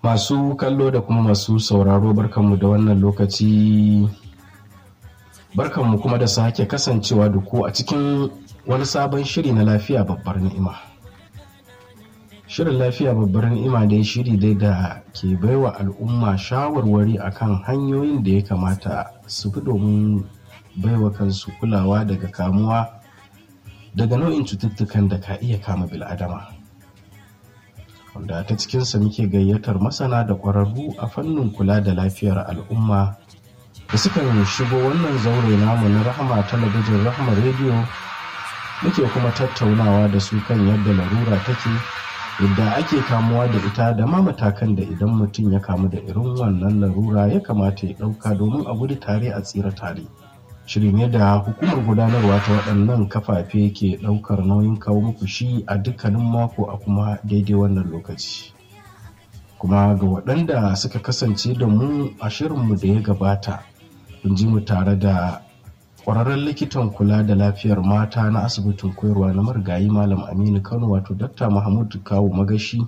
Masu kallo da kuma masu sauraro barkanmu da wannan lokaci barkanmu kuma da sake kasancewa da ku a cikin wani sabon shiri na lafiya babbar ni'ima. Shirin lafiya babbar ni'ima dai shiri dai da ke baiwa al'umma shawarwari akan hanyoyin da ya kamata su fi domin baiwa kansu kulawa daga kamuwa daga nau'in cututtukan da ka iya kama bil'adama. wanda ta cikinsa muke gayyatar masana da ƙwararru a fannin kula da lafiyar al'umma da sukan shigo wannan zaure namu na rahama talabijin rahama rediyo muke kuma tattaunawa da su kan yadda larura take yadda ake kamuwa da ita da ma matakan da idan mutum ya kamu da irin wannan larura ya kamata ya ɗauka domin a gudu tare a tsira tare shiri ne da hukumar gudanarwa ta waɗannan kafafe ke ɗaukar nauyin kawo muku shi a dukkanin mako a kuma daidai wannan lokaci kuma ga waɗanda suka kasance da mu a shirinmu da ya gabata kun ji mu tare da ƙwararren likitan kula da lafiyar mata na asibitin koyarwa na marigayi malam aminu kano wato dakta mahmud kawo magashi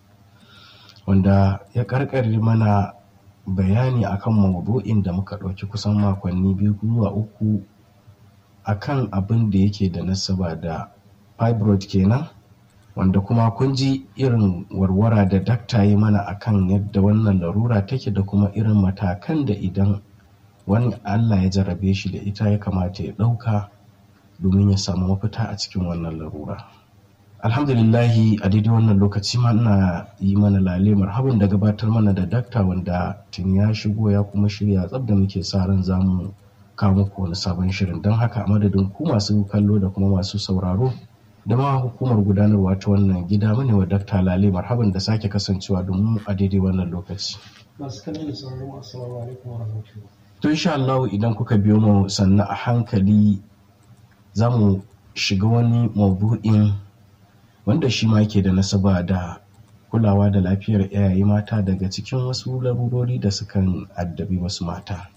wanda ya karkare mana bayani akan maudu'in da muka ɗauki kusan makonni biyu zuwa uku akan abin da yake da nasaba da fibroid kenan wanda kuma kun ji irin warwara da dakta yi mana akan yadda wannan larura take da kuma irin matakan da idan wani allah ya jarabe shi da ita ya kamata ya ɗauka domin ya samu mafita a cikin wannan larura alhamdulillahi a daidai wannan lokaci ma ina yi mana lale marhaban da gabatar mana da dakta wanda tun ya shigo ya kuma shirya tsab da muke sa ran za mu kawo muku wani sabon shirin don haka a madadin ku masu kallo da kuma masu sauraro da ma hukumar gudanarwa ta wannan gida mune wa dakta lale marhaban da sake kasancewa domin a daidai wannan lokaci masu kallon da sauraron assalamu alaikum wa rahmatullahi to insha Allah idan kuka biyo mu sannan a hankali za mu shiga wani maudu'in wanda shi ma ke da nasaba da kulawa da lafiyar yayaye mata daga cikin wasu larurori da sukan addabi wasu mata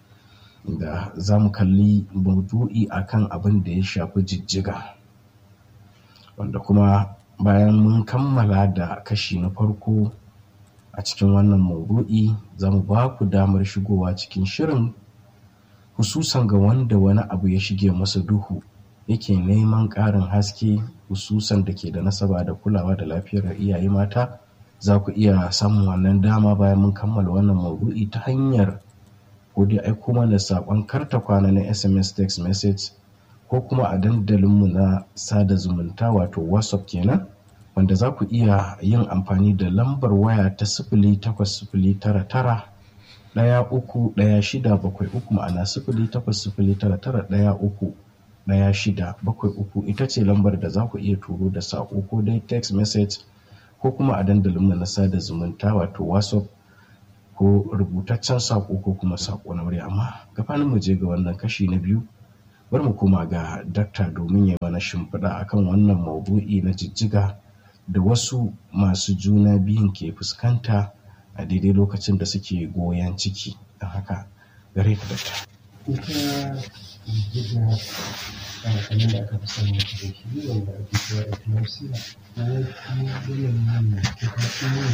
da za mu kalli maudu'i akan abin da ya shafi jijjiga wanda kuma bayan mun kammala da kashi na farko a cikin wannan maudu'i za mu ba ku damar shigowa cikin shirin hususan ga wanda wani abu ya shige masa duhu yake neman ƙarin haske hususan da ke da nasaba da kulawa da lafiyar iyaye mata za ku iya samun wannan dama bayan mun kammala wannan maudu'i ta hanyar ko dai aiko mana saƙon karta kwana na sms text message ko kuma a dandalinmu na sada zumunta wato whatsapp kenan wanda za ku iya yin amfani da lambar waya ta sifili takwas sifili tara tara ɗaya uku ɗaya shida bakwai uku ma'ana sifili takwas sifili tara tara ɗaya uku ɗaya shida bakwai uku ita ce lambar da za ku iya turo da saƙo ko dai text message ko kuma a dandalinmu na sada zumunta wato whatsapp ko rubutaccen saƙo ko kuma saƙo na wuri amma gabanin mu je ga wannan kashi na biyu bar mu koma ga dakta domin ya mana shimfiɗa akan wannan maudu'i na jijjiga da wasu masu juna biyun ke fuskanta a daidai lokacin da suke goyon ciki don haka gare ka dakta ita jijjiga kamar da aka fi sani da shi wanda ake cewa eclampsia na yafi yanayin da ta kasu ne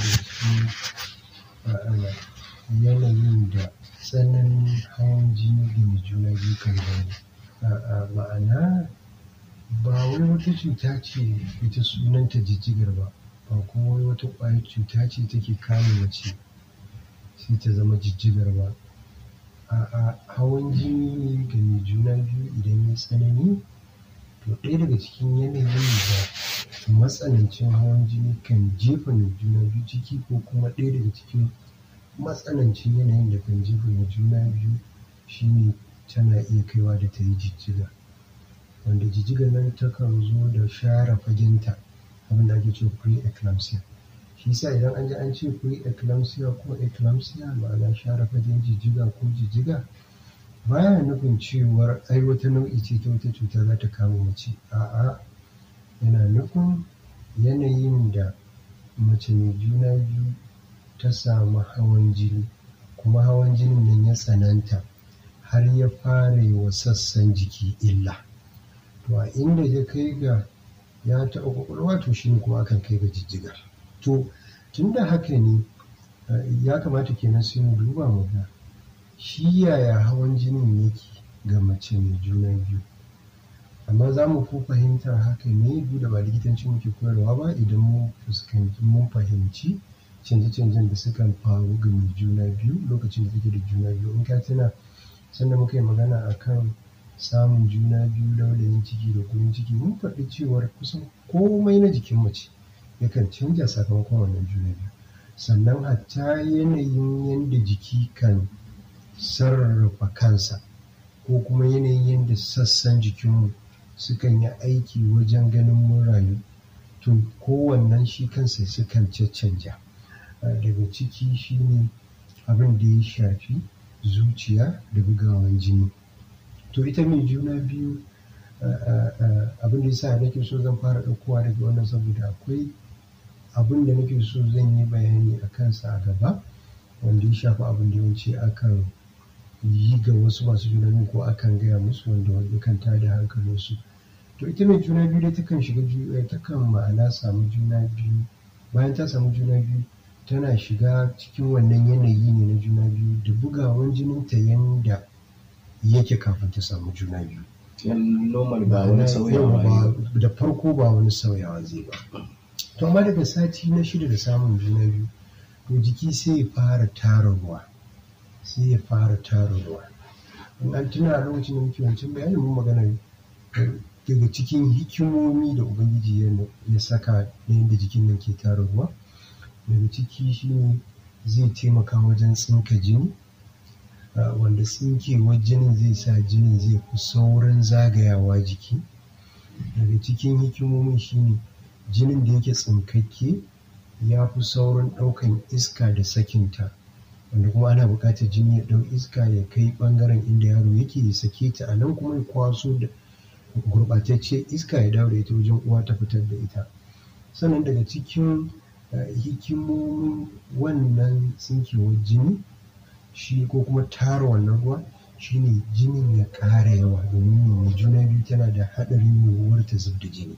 da shi yanayin da tsananin hawan jini da mai juna biyu kan gani ma'ana ba wai wata cuta ce ita sunanta jijjigar ba ba kuma wai wata ƙwayar cuta ce take kama mace sai ta zama jijjigar ba a'a hawan jini ne ga mai juna biyu idan ya tsanani to ɗaya daga cikin yanayin da matsanancin hawan jini kan jefa mai juna biyu ciki ko kuma ɗaya daga cikin matsanancin yanayin da kan jefa mai juna biyu shine tana iya kaiwa da ta yi jijjiga wanda jijjiga nan takan zo da share fagenta abin da ake cewa pre-eclampsia shi sa idan an ji an ce pre-eclampsia ko eclampsia ma'ana share fagen jijjiga ko jijjiga baya nufin cewar ai wata nau'i ce ta wata cuta za ta kama mace a'a yana nufin yanayin da mace mai juna biyu ta samu hawan jini kuma hawan jinin nan ya tsananta har ya fara yi wa sassan jiki illa to a inda ya kai ga ya taɓa ƙwaƙwalwa to shi ne kuma akan kai ga jijjigar to tun da haka ne ya kamata kenan sai mu duba mu ga shi yaya hawan jinin yake ga mace mai juna biyu amma za mu fi fahimtar haka ne duk da ba likitanci muke koyarwa ba idan mun fuskanci mun fahimci canje-canjen da sukan faru ga mai juna biyu lokacin da take da juna biyu in ka tuna sanda muka yi magana akan samun juna biyu laulayin ciki da gurin ciki mun faɗi cewar kusan komai na jikin mace yakan canja sakamakon wannan juna biyu sannan hatta yanayin yadda jiki kan sarrafa kansa ko kuma yanayin yadda sassan jikinmu sukan yi aiki wajen ganin mun rayu to kowannen shi kansa sukan caccanja daga ciki shine abin da ya shafi zuciya da bugawan jini to ita mai juna biyu abin da yasa nake so zan fara ɗaukowa daga wannan saboda akwai abin da nake so zan yi bayani a kansa a gaba wanda ya shafi abin da yawanci akan yi ga wasu masu juna biyu ko akan gaya musu wanda wanda kan tada hankalinsu to ita mai juna biyu dai takan shiga takan ma'ana samu juna biyu bayan ta samu juna biyu tana shiga cikin wannan yanayi ne na juna biyu da bugawan jininta yanda yake kafin ta samu juna biyu normal ba wani sauyawa da farko ba wani sauyawa zai ba to amma daga sati na shida da samun juna biyu to jiki sai ya fara tara ruwa sai ya fara tara ruwa in an tuna a lokacin da muke wancan bayanin mun magana daga cikin hikimomi da ubangiji ya saka na yadda jikin nan ke tara ruwa daga ciki shine zai taimaka wajen tsinka jini wanda tsinkewar jinin zai sa jinin zai fi saurin zagayawa jiki daga cikin hikimomin shine jinin da yake tsinkakke ya fi saurin ɗaukan iska da sakinta wanda kuma ana buƙatar jini ya ɗau iska ya kai ɓangaren inda yaro yake ya sake ta a nan kuma ya kwaso da gurɓatacce iska ya dawo da ita wajen uwa ta fitar da ita sannan daga cikin hikimomin wannan tsinkewar jini shi ko kuma tara wannan ruwa shine jinin ya ƙara yawa domin mai juna biyu tana da haɗarin yiwuwar ta zub da jini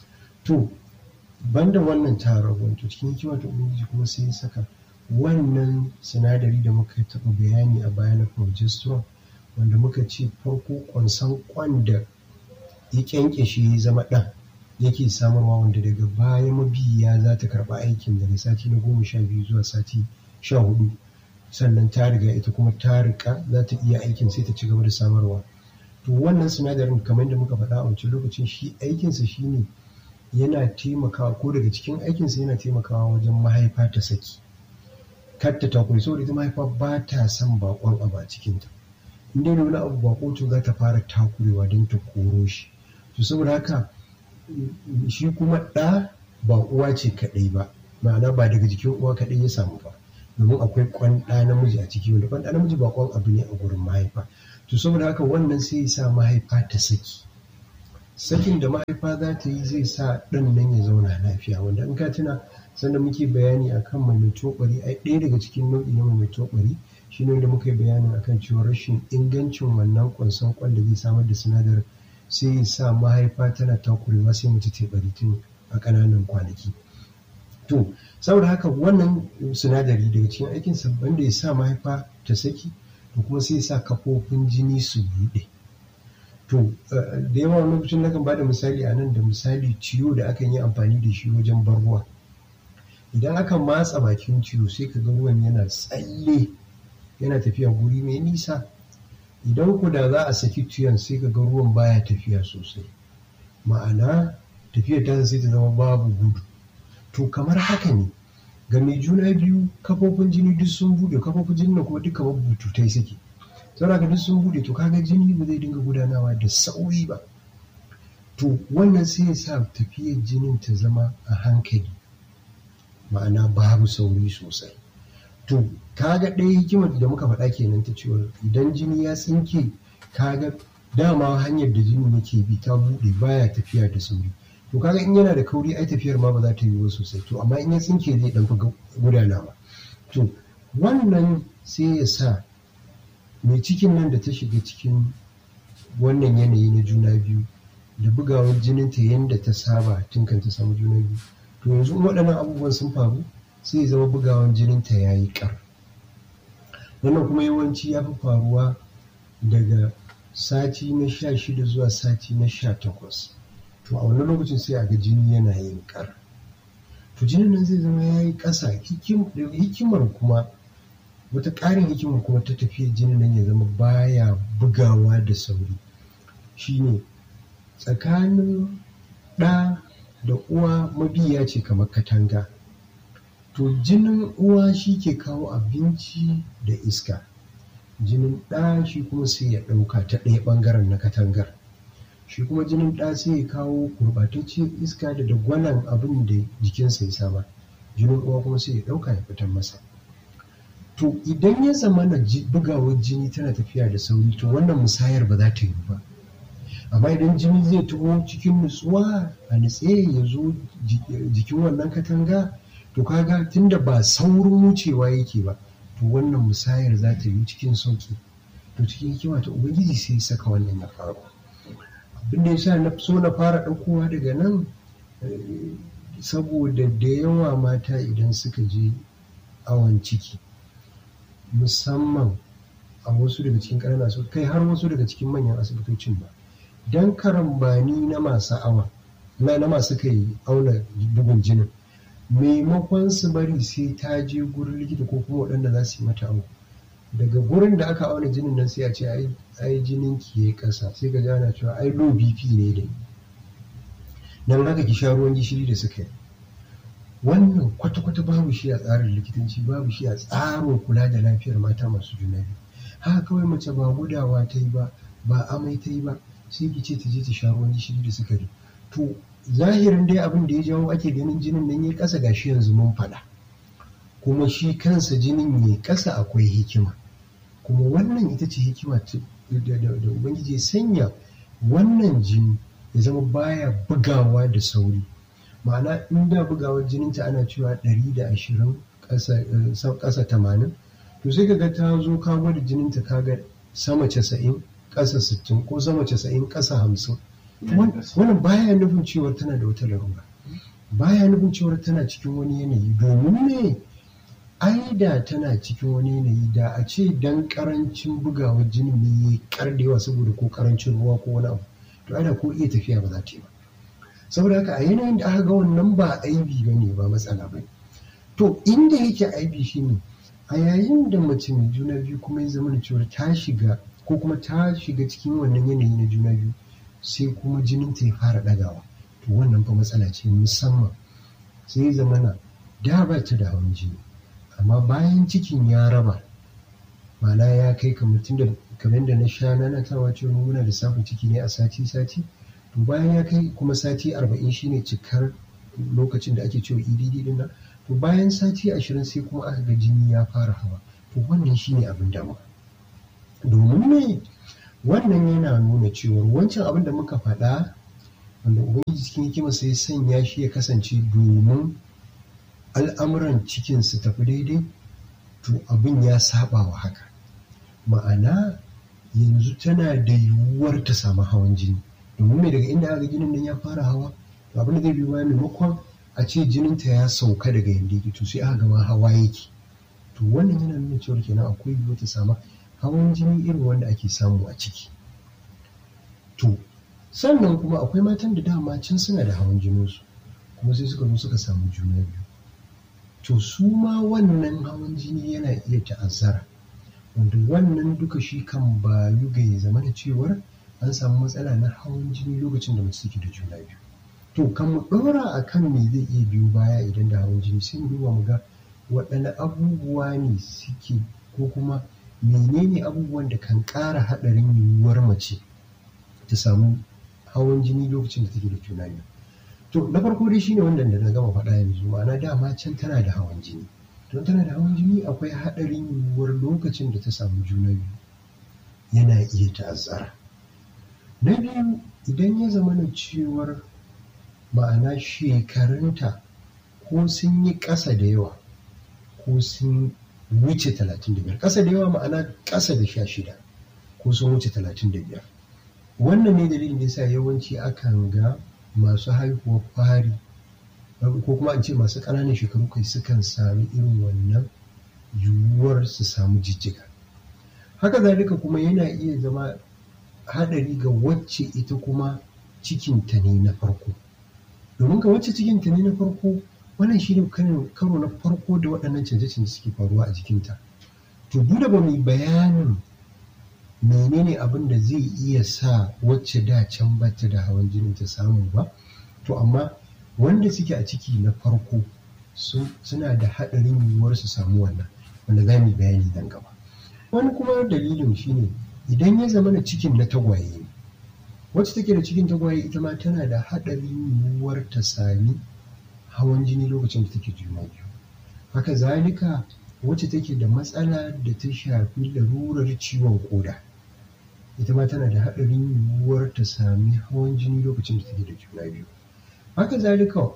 to banda wannan tara ruwan to cikin hikima ta ubangiji kuma sai ya saka wannan sinadari da muka taɓa bayani a baya na progesterone wanda muka ce farko kwansan kwan da ya kyankyashe ya zama ɗan yake samarwa wanda daga baya mabiya za ta karɓa aikin daga sati na goma sha biyu zuwa sati sha hudu sannan ta riga ita kuma ta rika za ta iya aikin sai ta ci gaba da samarwa to wannan sinadarin kamar da muka faɗa a wancan lokacin shi aikinsa shine yana taimakawa ko daga cikin aikinsa yana taimakawa wajen mahaifa ta saki kar ta takuri saboda ita mahaifa ba ta son bakon abu a cikinta in dai wani abu bako to za ta fara takurewa don ta koro shi to saboda haka shi kuma ɗa ba uwa ce kaɗai ba ma'ana ba daga jikin uwa kaɗai ya samu ba domin akwai kwan ɗa namiji a ciki wanda kwan ɗa namiji ba kwan abu ne a gurin mahaifa to saboda haka wannan sai ya sa mahaifa ta saki sakin da mahaifa za ta yi zai sa ɗan nan ya zauna lafiya wanda in ka tuna sanda muke bayani akan mai tobari ai ɗaya daga cikin nau'i na mai tobari shi ne da muka yi bayanin akan cewa rashin ingancin wannan kwanson kwan da zai samar da sinadarin sai ya sa mahaifa tana takurewa sai mace ta bari tun a ƙananan kwanaki to saboda haka wannan sinadari daga cikin aikin sabban da ya sa mahaifa ta saki to kuma sai ya sa kafofin jini su buɗe to da yawa wani lokacin nakan ba da misali a nan da misali ciwo da akan yi amfani da shi wajen bar ruwa idan aka matsa bakin ciwo sai ka ga ruwan yana tsalle yana tafiya guri mai nisa idan ku da za a saki ciyon sai ka ga ruwan baya tafiya sosai ma'ana tafiyar ta sai ta zama babu gudu to kamar haka ne ga mai juna biyu kafofin jini duk sun bude kafofin jini na kuma duk kamar bututai suke saboda duk sun bude to kaga jini ba zai dinga gudanawa da sauri ba to wannan sai ya sa tafiyar jinin ta zama a hankali ma'ana babu sauri sosai to kaga ɗaya hikimar da muka faɗa kenan ta cewa idan jini ya tsinke kaga dama hanyar da jini yake bi ta buɗe baya tafiya da sauri to kaga in yana da kauri ai tafiyar ma ba za ta yi sosai to amma in ya tsinke zai ɗan fi gudanawa to wannan sai ya sa mai cikin nan da ta shiga cikin wannan yanayi na juna biyu da bugawar jininta yadda ta saba tun kan ta samu juna biyu to yanzu waɗannan abubuwan sun faru sai ya zama bugawan jininta ya yi ƙar wannan kuma yawanci ya fi faruwa daga sati na sha shida zuwa sati na sha takwas to a wannan lokacin sai a ga jini yana yin ƙar to jinin nan zai zama ya yi ƙasa hikimar kuma wata ƙarin hikimar kuma ta tafiya jinin nan ya zama baya bugawa da sauri shine tsakanin ɗa da uwa mabiya ce kamar katanga to jinin uwa shi ke kawo abinci da iska jinin ɗa shi kuma sai ya ɗauka ta ɗaya ɓangaren na katangar shi kuma jinin ɗa sai ya kawo gurɓatacciyar iska da dagwalon abin da jikinsa ya saba jinin uwa kuma sai ya ɗauka ya fitar masa to idan ya zama na bugawar jini tana tafiya da sauri to wannan musayar ba za ta yi ba amma idan jini zai taho cikin nutsuwa a nutse ya zo jikin wannan katanga to kaga tunda ba saurin wucewa yake ba to wannan musayar za ta yi cikin sauki to cikin hikima ta ubangiji sai ya saka wannan ya faru abin da yasa na so na fara ɗaukowa daga nan saboda da yawa mata idan suka je awon ciki musamman a wasu daga cikin ƙananan su kai har wasu daga cikin manyan asibitocin ba don karambani na masu awa na na masu kai auna bugun jinin maimakon su bari sai ta je gurin likita ko kuma waɗanda za su yi mata awo daga gurin da aka auna jinin nan sai a ce ai jinin ki yayi ƙasa sai ka gana cewa ai low bp ne da nan haka ki sha ruwan gishiri da suka yi wannan kwata-kwata babu shi a tsarin likitanci babu shi a tsarin kula da lafiyar mata masu juna biyu haka kawai mace ba gudawa ta yi ba ba amai ta yi ba sai ki ce ta je ta sha ruwan gishiri da sukari to zahirin dai abin da ya jawo ake ganin jinin nan ya kasa gashi yanzu mun faɗa kuma shi kansa jinin ya kasa akwai hikima kuma wannan ita ce hikima da ubangiji ya sanya wannan jini ya zama baya bugawa da sauri ma'ana in da bugawar jininta ana cewa 120 ƙasa 80 to sai kaga ta zo ka gwada jininta kaga sama 90 ƙasa 60 ko sama 90 ƙasa 50 wannan baya nufin cewar tana da wata larura baya nufin cewar tana cikin wani yanayi domin ne ai da tana cikin wani yanayi da a ce dan karancin bugawar jinin ne ya kardewa saboda ko karancin ruwa ko wani abu to ai da ko iya tafiya ba za ta yi ba saboda haka a yanayin da aka ga wannan ba aibi ba ne ba matsala ba to inda yake aibi shine a yayin da mace mai juna biyu kuma ya zama da cewa ta shiga ko kuma ta shiga cikin wannan yanayi na juna biyu sai kuma jinin ta ya fara ɗagawa to wannan fa matsala ce musamman sai ya zama na da ba ta da hawan jini amma bayan cikin ya raba ma'ana ya kai kamar tunda kamar da na sha na tawa cewa muna da safin ciki ne a sati sati to bayan ya kai kuma sati arba'in shine cikar lokacin da ake cewa edd din nan to bayan sati ashirin sai kuma aka ga jini ya fara hawa to wannan shine abin damuwa domin ne wannan yana nuna cewa wancan abin da muka faɗa wanda ubangiji cikin hikima sai sanya shi ya kasance domin al'amuran cikin su tafi daidai to abin ya saba wa haka ma'ana yanzu tana da yiwuwar ta samu hawan jini domin mai daga inda aka jinin nan ya fara hawa to abin da zai biyo bayan maimakon a ce jininta ya sauka daga yanda yake to sai aka gama hawa yake to wannan yana nuna cewa kenan akwai yiwuwar ta samu hawan jini irin wanda ake samu a ciki to sannan kuma akwai matan da dama can suna da hawan jininsu kuma sai suka zo suka samu juna biyu to su ma wannan hawan jini yana iya ta'azzara wanda wannan duka shi kan bayu ga ya zama da cewar an samu matsala na hawan jini lokacin da mace take da juna biyu to kan mu ɗora a kan me zai iya biyu baya idan da hawan jini sai mu duba mu ga waɗanne abubuwa ne suke ko kuma menene abubuwan da kan ƙara haɗarin yiwuwar mace ta samu hawan jini lokacin da take da juna biyu to na farko dai shine wanda da na gama faɗa yanzu ma'ana dama can tana da hawan jini don tana da hawan jini akwai haɗarin yiwuwar lokacin da ta samu juna biyu yana iya ta'azzara na biyu idan ya zama na cewar ma'ana shekarunta ko sun yi ƙasa da yawa ko sun wuce talatin da biyar ƙasa da yawa ma'ana ƙasa da sha shida ko sun wuce talatin da biyar wannan ne dalilin da yasa yawanci akan ga masu haihuwar fari ko kuma an ce masu ƙananan shekaru kai sukan sami irin wannan yiwuwar su samu jijjiga haka zalika kuma yana iya zama haɗari ga wacce ita kuma cikinta ne na farko domin ga wacce cikinta ne na farko wannan shi ne karo na farko da waɗannan canje-canje suke faruwa a jikinta to duk da ba mu bayanin menene abin da zai iya sa wacce da can bata da hawan jini ta samu ba to amma wanda suke a ciki na farko suna da haɗarin yiwuwar su samu wannan wanda za mu bayani dan gaba wani kuma dalilin shine idan ya zama na cikin na tagwaye ne wacce take da cikin tagwaye ita ma tana da haɗarin yiwuwar ta sami hawan jini lokacin da take juna biyu haka zalika wacce take da matsala da ta shafi larurar ciwon koda ita ma tana da haɗarin yiwuwar ta sami hawan jini lokacin da take da juna biyu haka zalika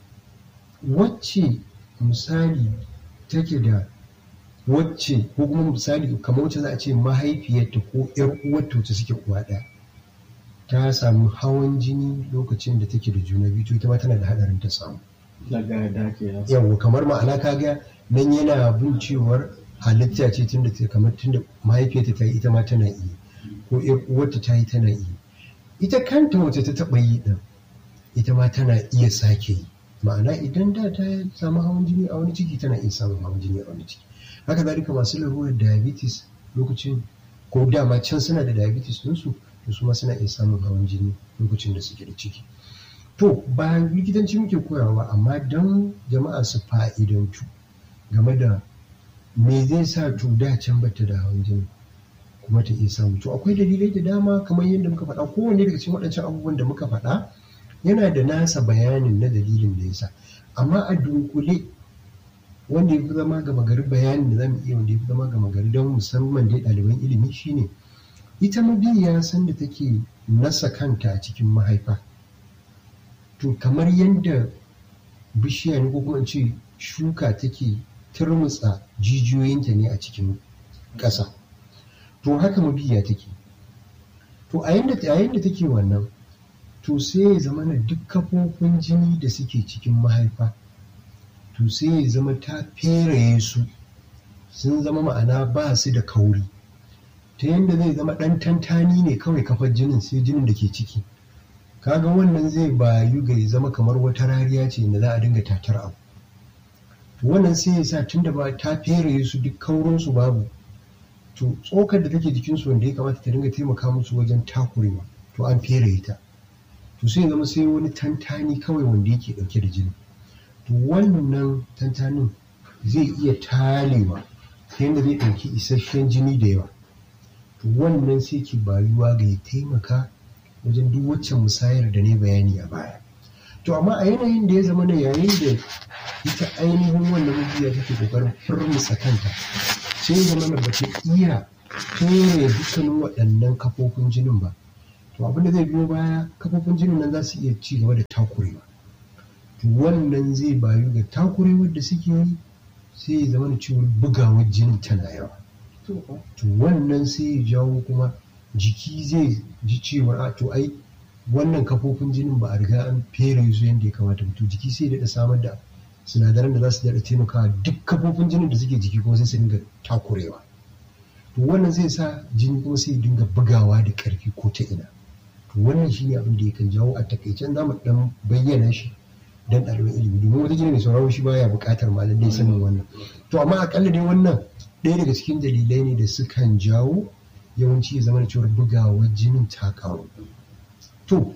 wacce misali take da wacce ko kuma misali kamar wacce za a ce mahaifiyarta ko yar uwarta wacce suke uwa ɗaya ta samu hawan jini lokacin da take da juna biyu to ita ma tana da haɗarin ta samu daga da ke yawa kamar ma'ana kaga nan yana bin cewar halitta ce tunda ta kamar tunda mahaifiyarta ta yi ita ma tana yi ko yar uwarta ta yi tana yi ita kanta wacce ta taɓa yi ɗin ita ma tana iya sake yi ma'ana idan da ta samu hawan jini a wani ciki tana iya samun hawan jini a wani ciki haka zalika masu larurar diabetes lokacin ko dama can suna da diabetes ɗinsu to su ma suna iya samun hawan jini lokacin da suke da ciki to ba likitanci muke koyawa amma don jama'a su fa'idantu game da me zai sa to da can bata da hawan jini kuma ta iya samu to akwai dalilai da dama kamar yadda muka faɗa kowanne daga cikin waɗancan abubuwan da muka faɗa yana da nasa bayanin na dalilin da yasa amma a dunkule wanda ya fi zama gama gari bayanin da zamu iya wanda ya fi zama gama gari don musamman dai ɗaliban ilimi shine ita mabiya san da take nasa kanta a cikin mahaifa to kamar yadda bishiya ne ko kuma ce shuka take turmutsa jijiyoyinta ne a cikin ƙasa to haka mabiya take to a yadda take wannan to sai ya zama na duk kafofin jini da suke cikin mahaifa to sai ya zama ta feraye su sun zama ma'ana ba su da kauri ta yadda zai zama ɗan tantani ne kawai kafar jinin sai jinin da ke ciki kaga wannan zai bayu ga ya zama kamar wata rariya ce da za a dinga tatar abu wannan sai ya sa tunda ba ta feraye su duk kaurinsu babu to tsokar da take jikinsu wanda ya kamata ta dinga taimaka musu wajen takurewa to an feraye ta to sai zama sai wani tantani kawai wanda yake dauke da jini to wannan tantanin zai iya talewa ta yadda zai ɗauki isasshen jini da yawa to wannan sai ki bayuwa ga ya taimaka wajen duk waccan musayar da ne bayani a baya to amma a yanayin da ya zama na yayin da ita ainihin wannan mabiya take kokarin furmusa kanta sai ya zama na ba ta iya fere dukkanin waɗannan kafofin jinin ba to abin da zai biyo baya kafofin jinin nan za su iya ci gaba da takurewa to wannan zai bayu ga takurewar da suke yi sai ya zama da cewar bugawar jinin tana yawa to wannan sai ya jawo kuma jiki zai ji cewar a to ai wannan kafofin jinin ba a riga an fere su yadda ya kamata to jiki sai daɗa samar da sinadaran da za su daɗa taimakawa duk kafofin jinin da suke jiki kuma sai su dinga takurewa to wannan zai sa jini kuma sai dinga bugawa da ƙarfi ko ta ina to wannan shi ne abin da yakan jawo a takaicen za mu ɗan bayyana shi don ɗaliban ilimi domin wata jini mai sauraro shi baya buƙatar ma lallai sanin wannan to amma akalla dai wannan ɗaya daga cikin dalilai ne da sukan jawo yawanci ya zama da cewar bugawar jinin ta karu to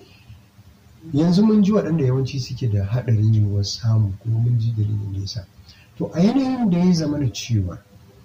yanzu mun ji waɗanda yawanci suke da haɗarin yiwuwar samu kuma mun ji dalilin da yasa to a yanayin da ya zama da cewa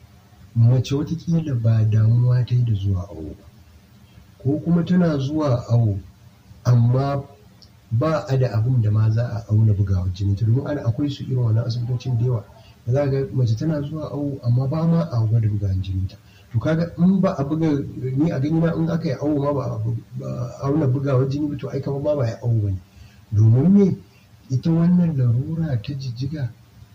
mace watakila ba damuwa ta yi da zuwa awo ba ko kuma tana zuwa awo amma ba a da abin da ma za a auna bugawar jini ta domin ana akwai su irin wani asibitocin da yawa da za ga mace tana zuwa awo amma ba ma a gwada bugawar jini ta to kaga in ba a buga ni a gani na in aka yi awo ma ba a auna bugawar jini ba to ai kamar ba ba ya awo bane domin me ita wannan larura ta jijjiga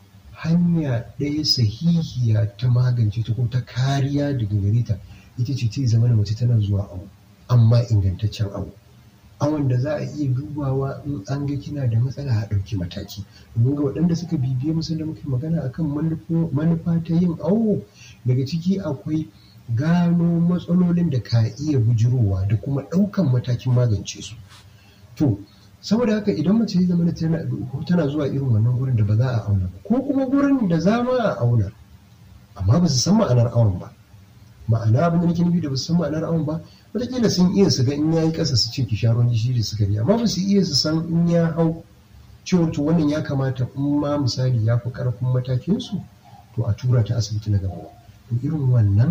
hanya ɗaya sahihiya ta magance ta ko ta kariya daga gare ta ita ce ta zama da mace tana zuwa awo amma ingantaccen awo awon da za a iya dubawa in an ga kina da matsala a ɗauki mataki domin ga waɗanda suka bibiye musu da muke magana akan manufa ta yin awo daga ciki akwai gano matsalolin da ka iya bujirowa da kuma ɗaukan matakin magance su to saboda haka idan mace ya zama tana zuwa irin wannan gurin da ba za a auna ba ko kuma gurin da za ma a auna amma ba su san ma'anar awon ba ma'ana abin da nake nufi da ba su san ma'anar awon ba wataƙila sun iya su ga in ya yi ƙasa su ce ki sha ruwan gishiri da sukari amma ba su iya su san in ya hau ciwon to wannan ya kamata in ma misali ya fi ƙarfin matakinsu to a tura ta asibiti na gaba to irin wannan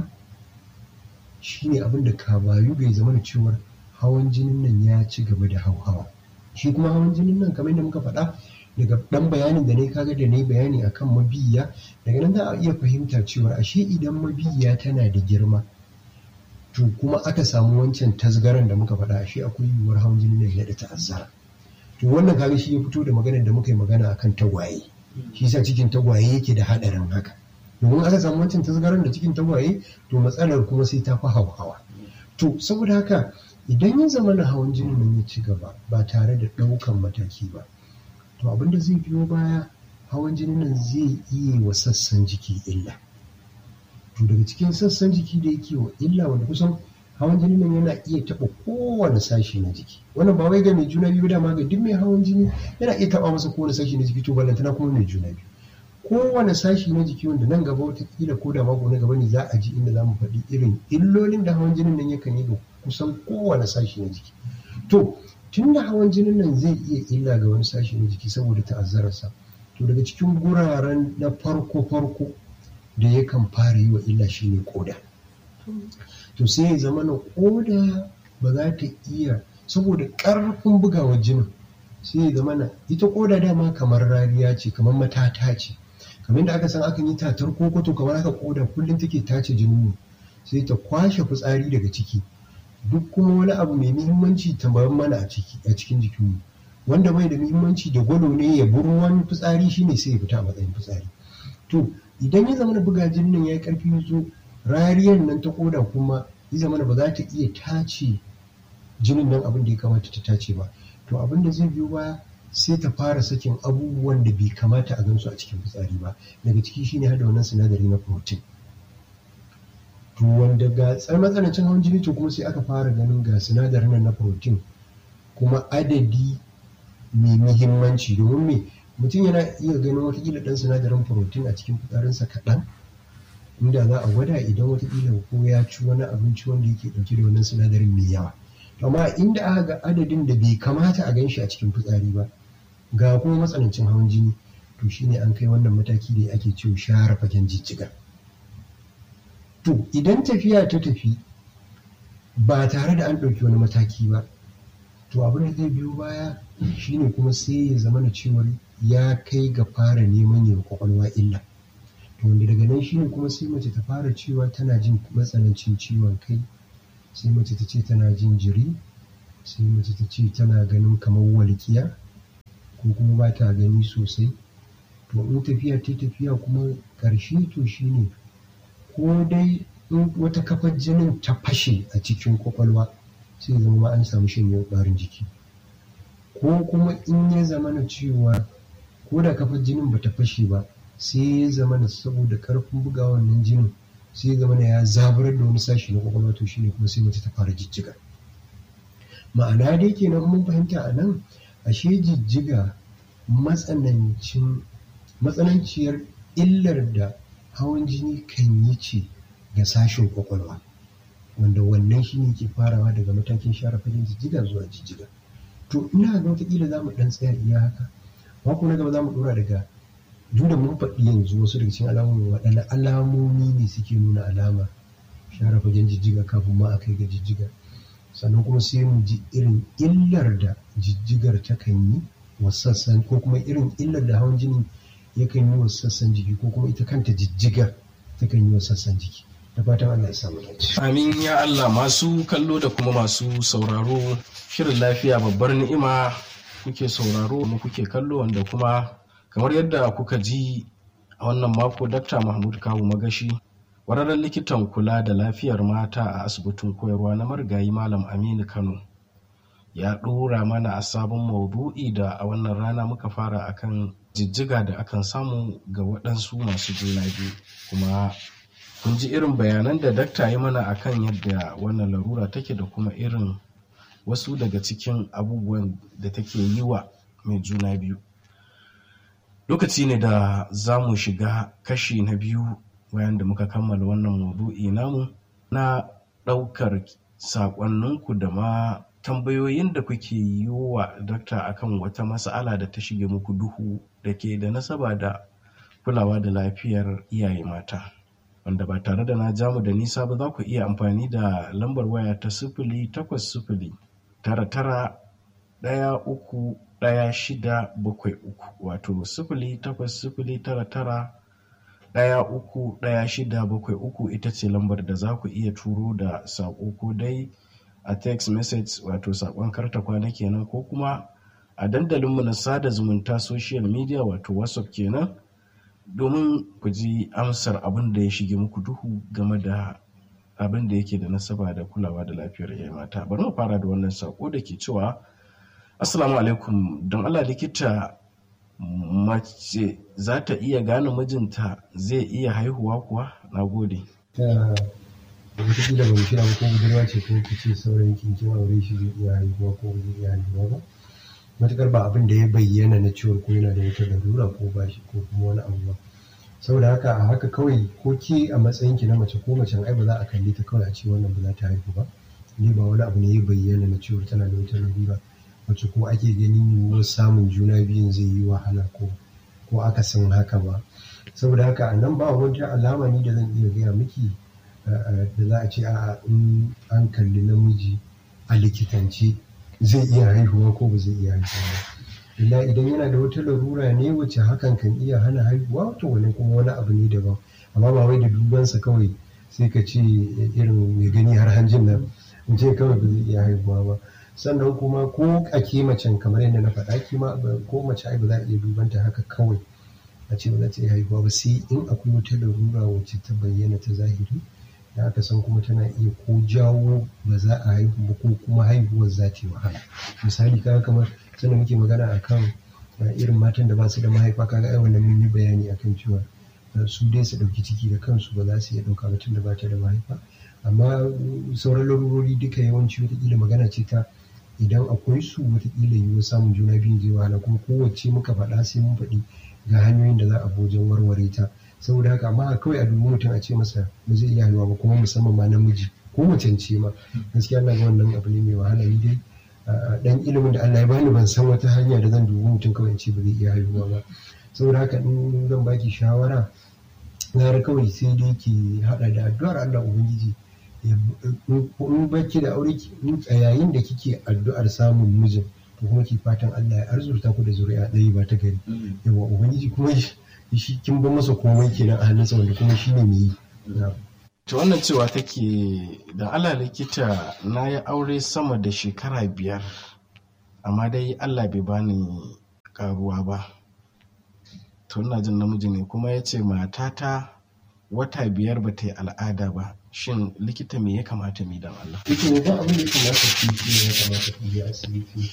shine abin da ka bayu bai zama da cewar hawan jinin nan ya ci gaba da hauhawa shi kuma hawan jinin nan kamar yadda muka faɗa daga ɗan bayanin da ne kaga da ne bayani akan mabiya daga nan za a iya fahimta cewar ashe idan mabiya tana da girma to kuma aka samu wancan tasgaran da muka faɗa ashe akwai yiwuwar hawan jinin nan ya da ta'azzara to wannan kaga shi ya fito da maganar da muka yi magana akan tagwaye shi yasa cikin tagwaye yake da haɗarin haka domin aka samu wancan tasgaran da cikin tagwaye to matsalar kuma sai ta fi hawa to saboda haka idan ya zama na hawan jini nan ya ci gaba ba tare da ɗaukan mataki ba to abin da zai biyo baya hawan jini nan zai iya wa sassan jiki illa to daga cikin sassan jiki da yake wa illa wanda kusan hawan jini nan yana iya taɓa kowane sashi na jiki wannan ba wai ga mai juna biyu dama ga duk mai hawan jini yana iya taɓa masa kowane sashi na jiki to ballantana kuma mai juna biyu kowane sashi na jiki wanda nan gaba watakila ko da mako na gaba ne za a ji inda za mu faɗi irin illolin da hawan jinin nan yakan yi ga kusan kowane sashi na jiki to tun da hawan jinin nan zai iya illa ga wani sashi na jiki saboda ta'azzararsa to daga cikin guraren na farko farko da yakan fara yi wa illa shine koda to sai ya zama na koda ba za ta iya saboda ƙarfin bugawar jinin sai ya zama na ita koda dama kamar rariya ce kamar matata ce kamar da aka san akan yi tatar kokoto kamar haka koda kullum take tace jinin sai ta kwashe fitsari daga ciki duk kuma wani abu mai muhimmanci ta bayan mana a ciki a cikin jikinmu wanda bai da muhimmanci da gwado ne ya bi ruwan fitsari shine sai ya fita a matsayin fitsari to idan ya zama da buga jinin nan yayi karfi zo rariyar nan ta koda kuma ya zama ba za ta iya tace jinin nan abin da ya kamata ta tace ba to abin da zai biyo baya sai ta fara sakin abubuwan da bai kamata a gansu a cikin fitsari ba daga ciki shine hada wannan sinadari na protein to wanda ga matsanancin hawan jini to kuma sai aka fara ganin ga sinadarin nan na protein kuma adadi mai muhimmanci domin me mutum yana iya ganin watakila dan sinadarin protein a cikin fitsarinsa kaɗan inda za a gwada idan watakila ko ya ci wani abinci wanda yake ɗauke da wannan sinadarin mai yawa amma inda aka ga adadin da bai kamata a gan shi a cikin fitsari ba ga kuma matsanancin hawan jini to shine an kai wannan mataki da ake cewa share fagen jijjiga to idan tafiya ta tafi ba tare da an ɗauki wani mataki ba to abin da zai biyo baya shine kuma sai ya zama na cewar ya kai ga fara neman yin kwakwalwa illa to wanda daga nan shine kuma sai mace ta fara cewa tana jin matsanancin ciwon kai sai mace ta ce tana jin jiri sai mace ta ce tana ganin kamar walƙiya ko kuma ba ta gani sosai to in tafiya ta tafiya kuma ƙarshe to shine ko dai in wata kafar jinin ta fashe a cikin kwakwalwa sai zama ma an samu shanyewar ɓarin jiki ko kuma in ya zama na cewa ko da kafar jinin ba ta fashe ba sai ya zama na saboda ƙarfin buga wannan jinin sai ya zama na ya zaburar da wani sashi na kwakwalwa to shine kuma sai mace ta fara jijjiga ma'ana dai kenan mun fahimta a nan ashe jijjiga matsanancin matsananciyar illar da hawan jini kan yi ce ga sashen kwakwalwa wanda wannan shi ne ke farawa daga matakin share fagen jijjiga zuwa jijjiga to ina ga wataƙila za mu ɗan tsaya iya haka mako na gaba za mu ɗora daga duk da mun faɗi yanzu wasu daga cikin alamomi waɗanne alamomi ne suke nuna alama share fagen jijjiga kafin ma a kai ga jijjiga sannan kuma sai mu ji irin illar da jijjigar ta kan yi wa sassan ko kuma irin illar da hawan jini yakan yi wa sassan jiki ko kuma ita kanta jijjiga takan yi wa sassan jiki da fatan Allah ya samu dace. Amin ya Allah masu kallo da kuma masu sauraro shirin lafiya babbar ni'ima kuke sauraro kuma kuke kallo wanda kuma kamar yadda kuka ji a wannan mako Dr. Mahmud Kawu Magashi wararren likitan kula da lafiyar mata a asibitin koyarwa na marigayi Malam Aminu Kano ya ɗora mana a sabon maudu'i da a wannan rana muka fara akan jijjiga da akan samu ga waɗansu masu juna biyu kuma kun ji irin bayanan da dakta yi mana akan yadda wannan larura take da kuma irin wasu daga cikin abubuwan da take yi wa mai juna biyu lokaci ne da za mu shiga kashi na biyu bayan da muka kammala wannan maudu'i namu na ɗaukar saƙonninku da ma tambayoyin da kuke yi wa dakta akan wata mas'ala da ta shige muku duhu da ke da nasaba da kulawa da lafiyar iyaye mata wanda ba tare da na jamu da nisa ba za ku iya amfani da lambar waya ta sifili takwas sifili tara tara ɗaya uku ɗaya shida bakwai uku wato sifili takwas sifili tara tara ɗaya uku ɗaya shida bakwai uku ita ce lambar da za ku iya turo da saƙo ko dai a text message wato saƙon karta kwana kenan ko kuma a dandalinmu na sada zumunta social media wato whatsapp kenan domin ku ji amsar abin da ya shige muku duhu game da abin da yake da nasaba da kulawa da lafiyar iyaye mata bari mu fara da wannan saƙo da ke cewa assalamu alaikum don allah likita mace za ta iya gane mijinta zai iya haihuwa kuwa na gode wataƙila ba mu shirya ba ko budurwa ce ko ki ce saurayin kin kin aure shi zai iya haihuwa ko ba zai iya haihuwa ba matuƙar ba abin da ya bayyana na ciwon ko yana da wata larura ko ba shi ko kuma wani abu ba saboda haka a haka kawai ko ki a matsayin ki na mace ko macen ai ba za a kalli ta kawai a ce wannan ba za ta haihu ba ne ba wani abu ne ya bayyana na ciwon tana da wata larura wacce ko ake ganin yiwuwar samun juna biyun zai yi wahala ko ko aka san haka ba saboda haka a nan ba wata alama ni da zan iya gaya miki da za a ce a in an kalli namiji a likitance zai iya haihuwa ko ba zai iya haihuwa ba illa idan yana da wata larura ne wacce hakan kan iya hana haihuwa to wani kuma wani abu ne daban amma ba wai da dubansa kawai sai ka ce irin mai gani har hanjin nan in ce kawai ba zai iya haihuwa ba sannan kuma ko a ke macen kamar yadda na faɗa kima ko mace ai ba za a iya dubanta haka kawai a ce ba za ta iya haihuwa ba sai in akwai wata larura wacce ta bayyana ta zahiri da aka san kuma tana iya ko jawo ba za a haihu ba ko kuma haihuwar za ta yi wahala misali kaga kamar sanda muke magana akan irin matan da ba su da mahaifa kaga ai wannan mun yi bayani akan cewa su dai su ɗauki ciki da kansu ba za su iya ɗauka ba tunda ba ta da mahaifa amma sauran larurori duka yawanci wataƙila magana ce ta idan akwai su wataƙila yiwuwar samun juna biyun zai wahala kuma kowace muka faɗa sai mun faɗi ga hanyoyin da za a wajen warware ta saboda haka amma kawai a dubi mutum a ce masa ba zai iya haihuwa ba kuma musamman ma namiji ko macen ce ma gaskiya na ga wannan abu ne mai wahala ni dai dan ilimin da Allah ya bani ban san wata hanya da zan dubi mutum kawai in ce ba zai iya haihuwa ba saboda haka in zan baki shawara gara kawai sai dai ki hada da addu'ar Allah ubangiji in baki da aure a yayin da kike addu'ar samun mijin to kuma ki fatan Allah ya arzurta ku da zuri'a ɗaya ba ta gari yawa ubangiji kuma shi kin ba masa komai kenan a hannunsa wanda kuma shi ne mai yi to wannan cewa take da Allah likita na yi aure sama da shekara biyar amma dai Allah bai bani karuwa ba to ina jin namiji ne kuma ya ce matata wata biyar ba ta yi al'ada ba shin likita me ya kamata mu dan Allah ita ne ba abin da ya kamata ki yi ya kamata ki je asibiti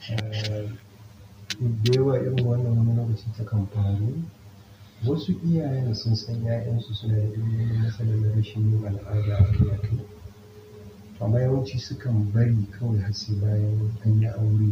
da yawa irin wannan wani lokaci ta kan faru wasu iyayen sun san ‘ya'yansu suna da ilimin matsalar rashin yin al'ada a kai amma yawanci sukan bari kawai har sai bayan an yi aure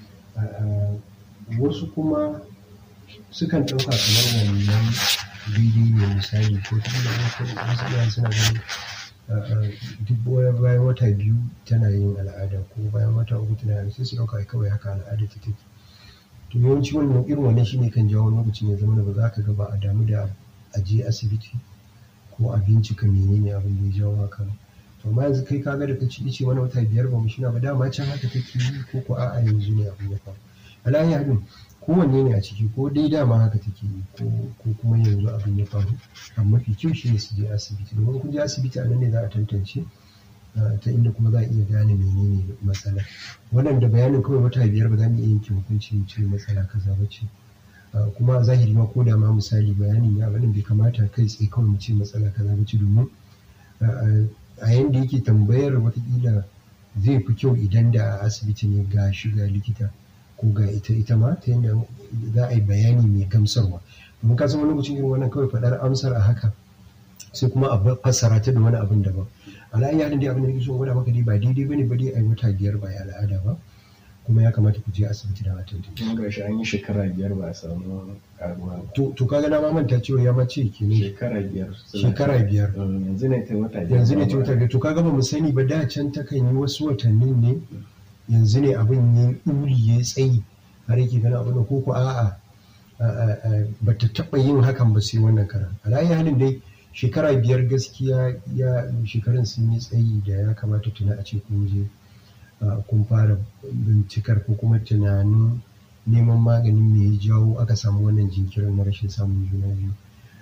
wasu kuma sukan ɗauka kamar wannan daidai ne misali ko kuma wasu iyayen suna ganin duk bayan wata biyu tana yin al'ada ko bayan wata uku tana yin sai su ɗauka kawai haka al'ada ta take to yawanci wannan irin wannan shine kan jawo lokacin ya zama ba za ka ga ba a damu da a je asibiti ko a bincika menene abin da ya jawo haka to amma yanzu kai kaga da kaci ice wani wata biyar ba mu shina ba dama can haka take yi ko ko a'a yanzu ne abin ya faru alayi hadin kowanne ne a ciki ko dai dama haka take yi ko kuma yanzu abin ya faru amma mafi kyau shine su je asibiti domin kun je asibiti a nan ne za a tantance ta inda kuma za a iya gane menene matsala wannan da bayanin kawai wata biyar ba za mu iya yanke hukunci ce matsala kaza ba ce kuma a zahiri ma ko da ma misali bayanin ya banin bai kamata kai tsaye kawai mu ce matsala kaza ba ce domin a yanda yake tambayar watakila zai fi kyau idan da a asibiti ne ga shi ga likita ko ga ita ita ma ta yadda za a yi bayani mai gamsarwa domin ka san wani lokacin irin wannan kawai faɗar amsar a haka sai kuma a fassara ta da wani abin daban ala'ayi halin dai abin da nake so gwada maka dai ba daidai bane ba dai a yi wata biyar ba ya al'ada ba kuma ya kamata ku je asibiti da matan tun ga shi an yi shekara biyar ba a samu karuwa ba to to kaga na ma manta cewa ya mace kenan shekara biyar shekara biyar yanzu ne ta wata biyar yanzu ne ta wata biyar to kaga ba mu sani ba da can ta kan yi wasu watannin ne yanzu ne abin ya ɗuri ya tsayi har yake gana abin da koko a'a ba ta taɓa yin hakan ba sai wannan karan alayi halin dai shekara biyar gaskiya ya shekarun sun yi tsayi da ya kamata tuna a ce kun je kun fara bincikar ko kuma tunanin neman maganin me ya jawo aka samu wannan jinkirin na rashin samun juna biyu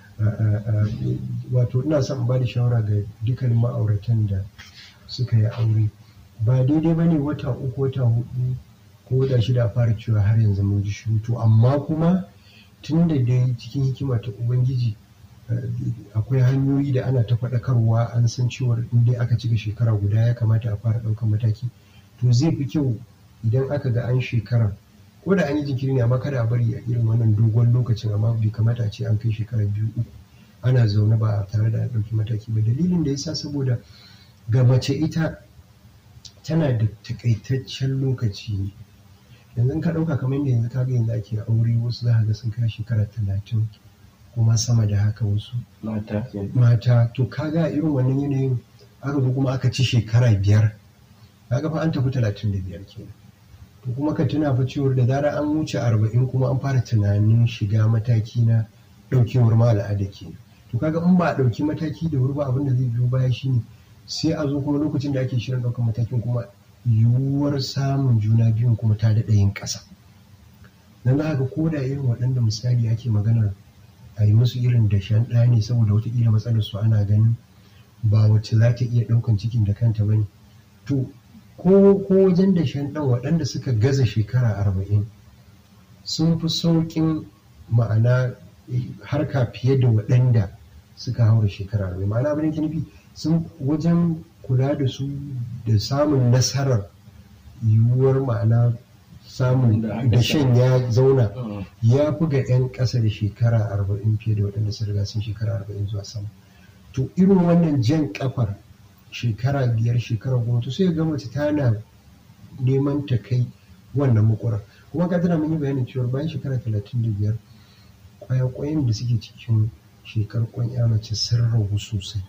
wato ina son ba da shawara ga dukkan ma'auratan da suka yi aure ba daidai ba ne wata uku wata hudu ko wata shida a fara cewa har yanzu mun ji shiru to amma kuma tun da dai cikin hikima ta ubangiji akwai hanyoyi da ana ta faɗakarwa an san cewar in dai aka cika shekara guda ya kamata a fara ɗaukar mataki to zai fi kyau idan aka ga an shekara ko da an yi jinkiri ne amma kada a bari a irin wannan dogon lokacin amma bai kamata a ce an kai shekara biyu uku ana zaune ba tare da ɗauki mataki ba dalilin da yasa saboda ga mace ita tana da takaitaccen lokaci ne yanzu ka ɗauka kamar yadda yanzu kaga yanzu ake aure wasu za ga sun kai shekara talatin kuma sama da haka wasu mata mata to kaga irin wannan yanayin aka zo kuma aka ci shekara biyar kaga fa an tafi talatin da biyar kenan to kuma ka tuna fa cewar da zarar an wuce arba'in kuma an fara tunanin shiga mataki na ɗaukewar ma al'ada kenan to kaga in ba a ɗauki mataki da wuri ba abin da zai biyo baya shine sai a zo kuma lokacin da ake shirin ɗaukar matakin kuma yiwuwar samun juna biyun kuma ta daɗa yin ƙasa dan za ga ko da irin waɗanda misali ake maganar a yi musu irin dashen ɗaya ne saboda wataƙila matsalar su ana ganin ba wacce za ta iya ɗaukan cikin da kanta ba ne to ko wajen dashen ɗan waɗanda suka gaza shekara arba'in sun fi sauƙin ma'ana harka fiye da waɗanda suka haura shekara arba'in ma'ana abin da nufi sun wajen kula da su da samun nasarar yiwuwar ma'ana samun dashen ya zauna ya fi ga 'yan ƙasa da shekara arba'in fiye da waɗanda sun riga sun shekara arba'in zuwa sama to irin wannan jan kafar shekara biyar shekara goma to sai ga mace tana neman ta kai wannan makwarar kuma ka tana mun yi bayanin cewa bayan shekara talatin da biyar kwayakwayen da suke cikin shekar kwan ya mace sun ragu sosai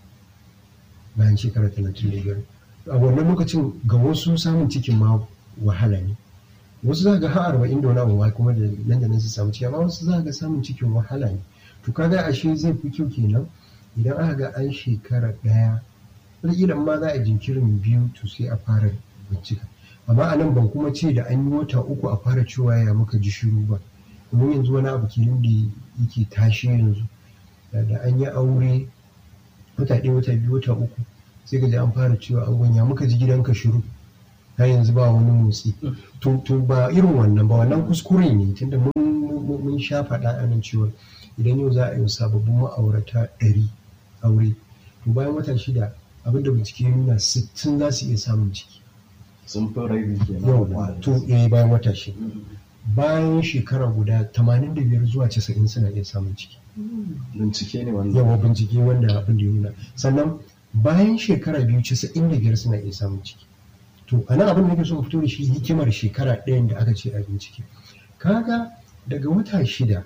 bayan shekara talatin da biyar a wannan lokacin ga wasu samun cikin ma wahala ne wasu za ga har arba'in da wani abu kuma da nan da nan su samu ciki amma wasu za ga samun cikin wahala ne to kaga ashe zai fi kyau kenan idan aka ga an shekara ɗaya wataƙila ma za a jinkirin biyu to sai a fara bincika amma a nan ban kuma ce da an yi wata uku a fara cewa ya muka ji shiru ba domin yanzu wani abu kenan da yake tashi yanzu da an yi aure wata ɗaya wata biyu wata uku sai ga an fara cewa an gwanya muka ji gidanka shiru har yanzu ba wani motsi to ba irin wannan ba wannan kuskure ne tunda mun sha faɗa a nan cewa idan yau za a yi sababbin ma'aurata ɗari aure to bayan wata shida abinda bincike ya nuna sittin za su iya samun ciki sun fi rabi kenan yawa to eh bayan wata shida bayan shekara guda tamanin da biyar zuwa casa'in suna iya samun ciki bincike ne wannan yawa bincike wanda abin da ya nuna sannan bayan shekara biyu casa'in da biyar suna iya samun ciki to a nan abin da nake so fito da shi hikimar shekara ɗayan da aka ce a bincike kaga daga wata shida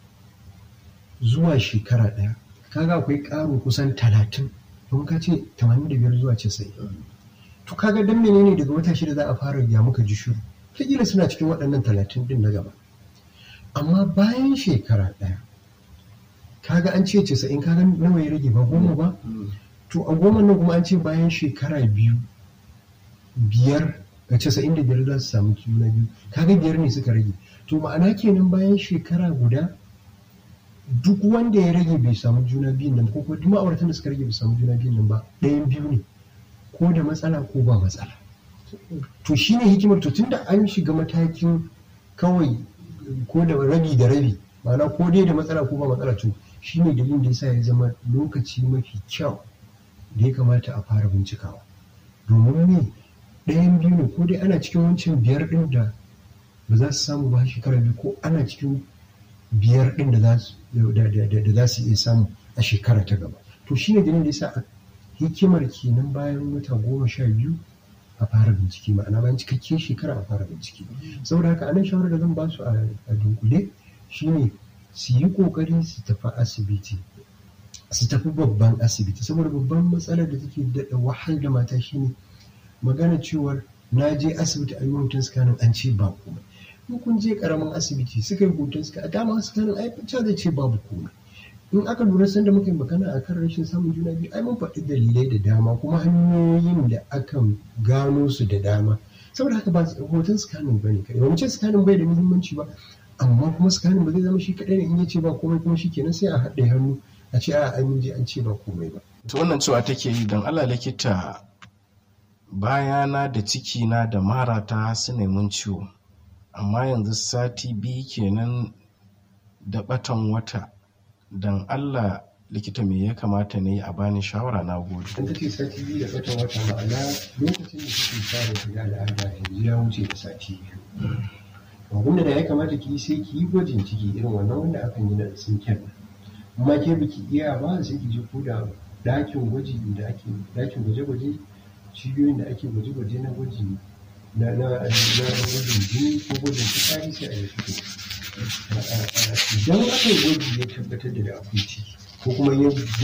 zuwa shekara ɗaya kaga akwai ƙaro kusan talatin don ka ce tamanin da biyar zuwa casa'in to kaga dan menene daga wata shida za a fara ya muka ji shiru kila suna cikin waɗannan talatin din na gaba amma bayan shekara ɗaya kaga an ce casa'in kaga nawa ya rage ba goma ba to a goma nan kuma an ce bayan shekara biyu biyar ga casa'in da biyar za su samu juna biyu kaga biyar ne suka rage to ma'ana kenan bayan shekara guda duk wanda ya rage bai samu juna biyun nan ko kuma duk ma'auratan da suka rage bai samu juna biyun nan ba ɗayan biyu ne ko da matsala ko ba matsala to shine hikimar to tunda an shiga matakin kawai ko da rabi da rabi ma'ana ko dai da matsala ko ba matsala to shine dalilin da yasa ya zama lokaci mafi kyau da ya kamata a fara bincikawa domin ne ɗayan biyu ne ko dai ana cikin wancan biyar ɗin da ba za su samu ba shekara biyu ko ana cikin biyar ɗin da za su iya samu a shekara ta gaba to shine dalilin da yasa hikimar kenan bayan wata goma sha biyu a fara bincike ma'ana bayan cikakken shekara a fara bincike saboda haka anan shawarar da zan ba su a dunkule shine su yi kokari su tafi asibiti su tafi babban asibiti saboda babban matsalar da take daɗa wahal da mata shine magana cewar na je asibiti a yi hoton scanning an ce ba komai in kun je karamin asibiti suka yi hoton scanning a dama scanning ai fice zai ce babu komai in aka lura sanda muka yi magana a kan rashin samun juna biyu ai mun faɗi dalilai da dama kuma hanyoyin da akan gano su da dama saboda haka ba hoton scanning bane kai ba mu ce scanning bai da muhimmanci ba amma kuma scanning ba zai zama shi kaɗai ne in ya ce ba komai kuma shi kenan sai a haɗe hannu a ce a an je an ce ba komai ba. to wannan cewa take yi don Allah likita bayana da ciki na da marata su mun ciwo amma yanzu sati biyu kenan da batan wata don Allah likita me ya kamata ne a bani shawara na gode. An take sati biyu da batan wata ma'ana lokacin da kike fara shiga al'ada yanzu ya wuce da sati biyu. Abin da ya kamata ki sai ki yi gwajin ciki irin wannan wanda akan yi na sinken amma ke biki iya ba sai ki je ko da ɗakin gwaji da ake ɗakin gwaje-gwaje cibiyoyin da ake gwaje-gwaje na gwaji na na gwajin jini ko gwajin fitsari sai a yi fito idan aka yi gwaji ya tabbatar da akwai ciki ko kuma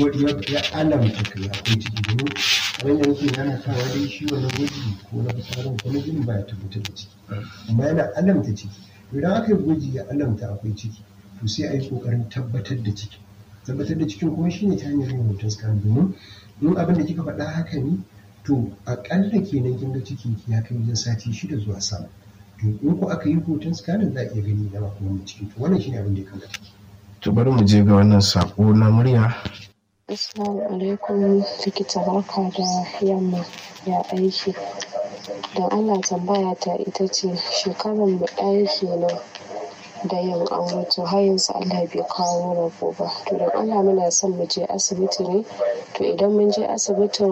ya alamta kai akwai ciki domin kamar yadda nake nana kawa dai shi wannan gwaji ko na fitsarin ko na jinin baya tabbatar da ciki amma yana alamta ciki idan aka yi gwaji ya alamta akwai ciki to sai a yi kokarin tabbatar da ciki tabbatar da cikin kuma shine ta hanyar yin hoton scan domin in abin da kika faɗa haka ne to aƙalla kenan kin ga cikin ki ya kai wajen sati shida zuwa sama to in ko aka yi hoton scanning za a iya gani na kuma mai ciki to wannan shine abin da ya kamata to bari mu je ga wannan sako na murya Assalamu alaikum likita barka da yamma ya aiki don Allah tambaya ta ita ce shekarar mu ɗaya kenan da yin aure to har yanzu Allah bai kawo rabo ba to don Allah muna son mu je asibiti ne to idan mun je asibitin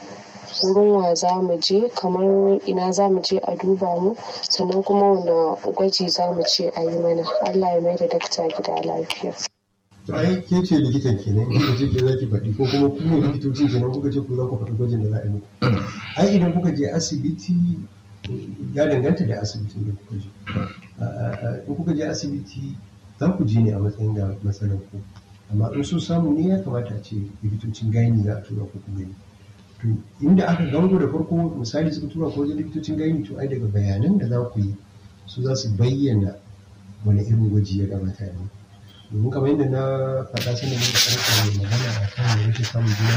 wurin wa za mu je kamar ina za mu je a duba mu sannan kuma wanda gwaji za mu ce a yi mana Allah ya mai da dakta gida lafiya. to ai ke ce likitan kenan in ce ke zaki faɗi ko kuma ku ne likitoci kenan kuka ce ku za ku faɗi gwajin da za a yi muku ai idan kuka je asibiti ya danganta da asibitin da kuka je in kuka je asibiti za ku je ne a matsayin da matsalar ku amma in so samu ne ya kamata a ce likitocin gani za a tura ku ku gani to inda aka gango da farko misali suka tura ko wajen likitocin gani to ai daga bayanan da za ku yi su za su bayyana wani irin gwaji ya kamata ne domin kamar yadda na faɗa sanda muka karanta mai magana a kan rashin samun juna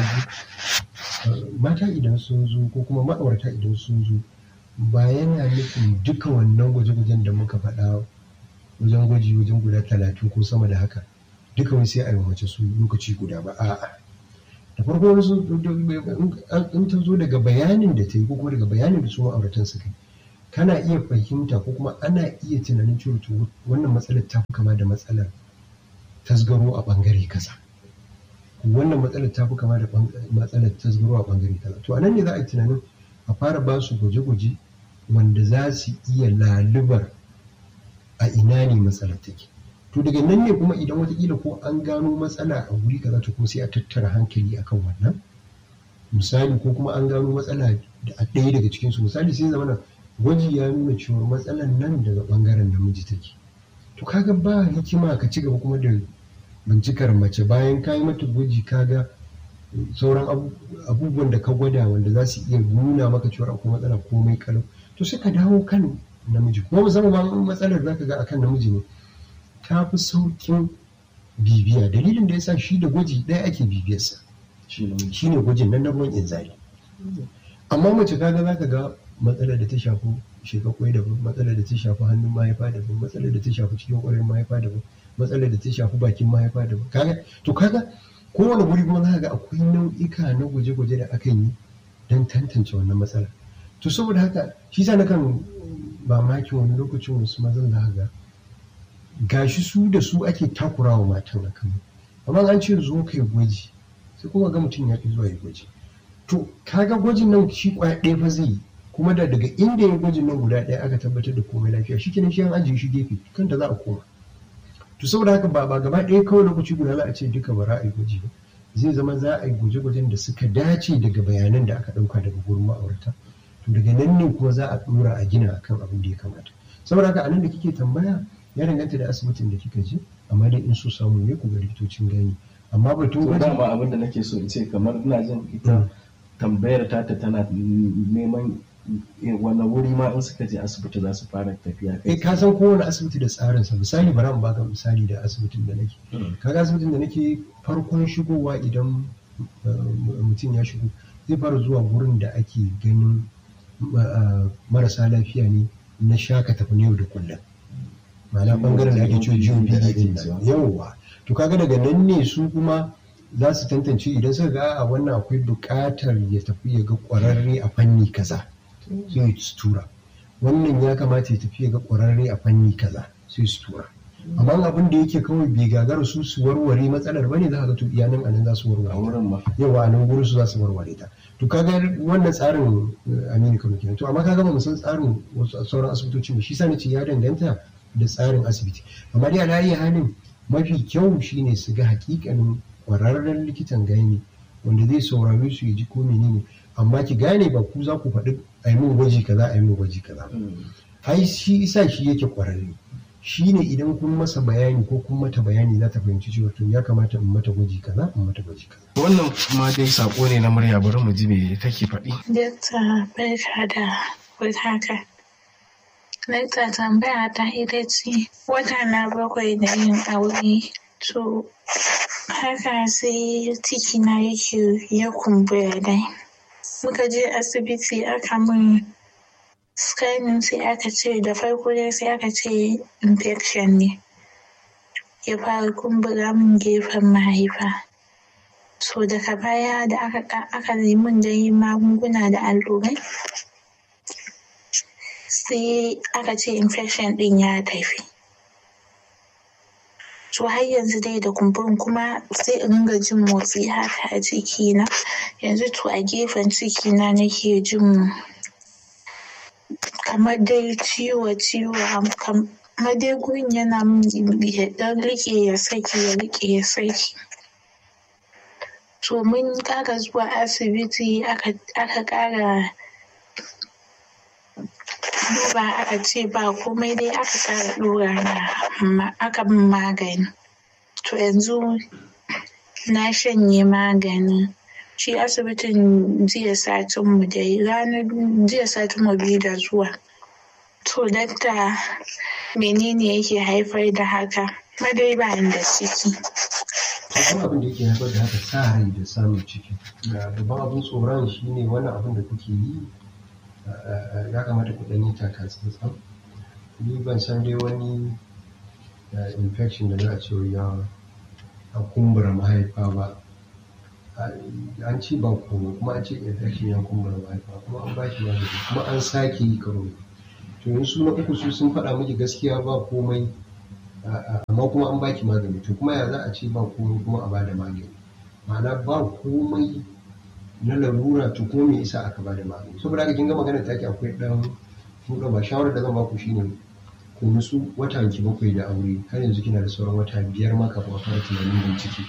biyu mata idan sun zo ko kuma ma'aurata idan sun zo ba yana nufin duka wannan gwaje-gwajen da muka faɗa wajen gwaji wajen guda talatin ko sama da haka duka wani sai a yi mace su lokaci guda ba a'a da farko wasu in ta zo daga bayanin da ta yi ko kuma daga bayanin da su ma'auratan suka yi kana iya fahimta ko kuma ana iya tunanin cewa wannan matsalar ta fi kama da matsalar tasgaro a bangare kaza wannan matsalar ta fi kama da matsalar tasgaro a bangare kaza to anan ne za a yi tunanin a fara ba su gwaje-gwaje wanda za su iya lalubar a ina ne matsalar take to daga nan ne kuma idan watakila ko an gano matsala a wuri kaza to kuma sai a tattara hankali akan wannan misali ko kuma an gano matsala a ɗaya daga cikinsu misali sai zama gwaji ya nuna cewa matsalar nan daga bangaren namiji take to kaga ba hikima ka ci gaba kuma da bincikar mace bayan ka yi mata gwaji kaga sauran abubuwan da ka gwada wanda za su iya nuna maka cewa akwai matsala komai kalau to sai ka dawo kan namiji kuma musamman matsalar zaka ga akan namiji ne ta fi saukin bibiya dalilin da yasa shi da gwaji ɗaya ake bibiyarsa shi ne gwajin nan na ruwan inzali amma mace kaga zaka ga matsalar da ta shafi shekakwai daban matsalar da ta shafi hannun mahaifa daban matsalar da ta shafi cikin ƙwarin mahaifa daban matsalar da ta shafi bakin mahaifa daban kaga to kaga kowane guri kuma za ga akwai nau'ika na gwaje-gwaje da akan yi don tantance wannan matsala to saboda haka shi sa nakan ba maki wani lokacin wasu mazan za ga gashi su da su ake takurawa matan a kan amma an ce zo kai gwaji sai kuma ga mutum ya ki zuwa ya gwaji to kaga gwajin nan shi kwaya ɗaya fa zai yi kuma da daga inda ya gwajin nan guda ɗaya aka tabbatar da komai lafiya shi kenan shi an ajiye shi gefe kanta za a koma to saboda haka ba ba gaba ɗaya kawai lokaci guda za a ce duka ba a yi gwaji ba zai zama za a yi gwaje-gwajen da suka dace daga bayanan da aka ɗauka daga gurin ma'aurata to daga nan ne kuma za a ɗora a gina akan abin da ya kamata saboda haka anan da kike tambaya ya danganta da asibitin da kika je amma dai in so samu ne ku ga likitocin gani amma batun to gwaji dama abin da nake so in ce kamar ina jin ita tambayar tata tana neman wani wuri ma in suka je asibiti za su fara tafiya eh ka san kowane asibiti da tsarinsa misali bari in baka misali da asibitin da nake kaga asibitin da nake farkon shigowa idan uh, mutum ya shigo zai fara zuwa gurin da ake ganin uh, marasa lafiya ne na shaka tafi na yau da kullum ma'ana bangaren da ake cewa jiwon biyu din nan yawwa to kaga daga nan ne su kuma za su tantance idan suka ga a wannan akwai buƙatar ya tafi ya ga ƙwararre a fanni kaza sai su tura wannan ya kamata ya tafi ya ga ƙwararre a fanni kaza sai su tura amma abin da yake kawai bai gagara su su warware matsalar bane za ka ga to iya nan anan za su a warware wurin ma yawa a nan gurin su za su warware ta to kaga wannan tsarin eh, Aminu Kano kenan to amma kaga ba mu san tsarin wasu sauran asibitocin ba shi sa nace ya danganta da tsarin asibiti amma dai ala iya halin mafi kyau shine su ga hakikanin kwararren likitan gani wanda zai saurare su ya ji ko menene amma ki gane ba ku za ku faɗi a yi min gwaji kaza a yi min gwaji kaza ai shi isa shi yake kwararre shi ne idan kun masa bayani ko kun mata bayani za ta fahimci cewa to ya kamata in mata gwaji kaza in mata gwaji kaza wannan ma dai sako ne na murya bari mu ji me take faɗi Dakta barka da warhaka. Dakta tambaya ta ita ce wata na bakwai da yin aure to haka sai ciki na yake ya kumbura dai. Muka je asibiti aka mun scanning sai aka ce da farko dai sai aka ce infection ne. Ya fara kumbura min gefen mahaifa. so daga baya da aka ka- aka yi min dai magunguna da allurai sai aka ce infection din ya tafi to har yanzu dai da kumburin kuma sai in ringa jin motsi haka a cikina yanzu to a gefen cikina nake jin kamar dai ciwo ciwo am- kamar dai gurin yana min ya dan rike ya saki ya rike ya saki to mun ƙara zuwa asibiti aka aka ƙara duba aka ce ba komai dai aka ƙara ɗora na ma- aka min magani to yanzu na shanye magani shi asibitin jiya satin mu dai ranar jiya satin mu biyu da zuwa to dakta menene yake haifar da haka madai ba ni da ciki babban abin da yake haifar da haka sa rai da samun ciki da babban abin tsoron shi ne wannan abin da kuke yi eh, eh, ya kamata ku ɗan yi taka tsantsan ni ban san dai wani eh, infection da za a ce ya a kumbura mahaifa ba A- an ce ba komai kuma an ce infection ya kumbura mahaifa kuma an ba shi magani kuma an sake yi karo to yanzu su na uku su sun faɗa miki gaskiya ba komai A'a, amma kuma an baki magani to kuma ya za a ce ba komai kuma a bada magani ma'ana ba komai na larura to ko me isa aka bada magani saboda haka kin ga magana take akwai dan fuka ba shawarar da zan baku shine ku nutsu wata ki bakwai da aure har yanzu kina da sauran wata biyar ma kafin a fara tunanin bincike